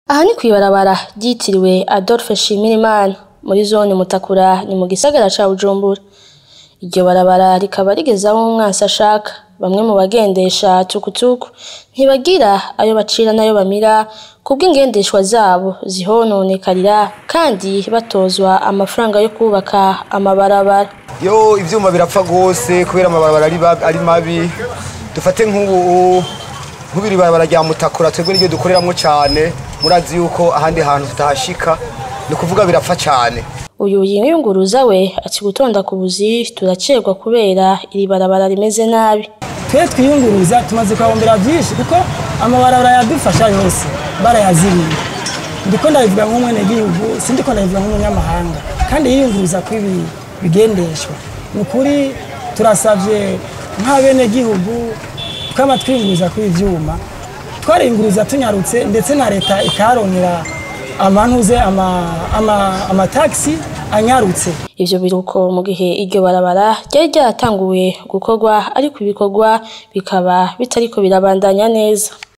Aha ni kw'ibarabara ryitiriwe Adolphe Nshimirimana muri zone Mutakura ni mu gisagara ca Bujumbura. Iryo barabara rikaba rigeze aho umwansi ashaka. Bamwe mu bagendesha tukutuku ntibagira ayo bacira n'ayo bamira kubw'ingendeshwa zabo zihononekarira kandi batozwa amafaranga yo kwubaka amabarabara. Yo ivyuma birapfa gose kubera amabarabara ari ba- ari mabi dufate nk'ubu nk'ubiri barabara rya Mutakura twebwe niryo dukoreramwo cane murazi yuko ahandi hantu tutahashika ni ukuvuga birapfa cane Uyu yiyunguruza we ati gutonda ku buzi turacerwa kubera iri barabara rimeze nabi. twe twiyunguruza tumaze kuhahombera byinshi kuko amabarabara yadufasha yose barayaziriye ndiko ndabivuga nk'umwenegihugu sindiko ndabivuga nk'umunyamahanga kandi yiyunguruza kw'ibi bigendeshwa ni ukuri turasavye nk'abenegihugu twama twiyunguruza kw'ibi vyuma twariyunguruza tunyarutse ndetse na leta ikaharonkera amantuze ama- ama- amatagisi anyarutse Ivyo biruko mu gihe iryo barabara ryari ryaratanguye gukorwa ariko ibikorwa bikaba bitariko birabandanya neza.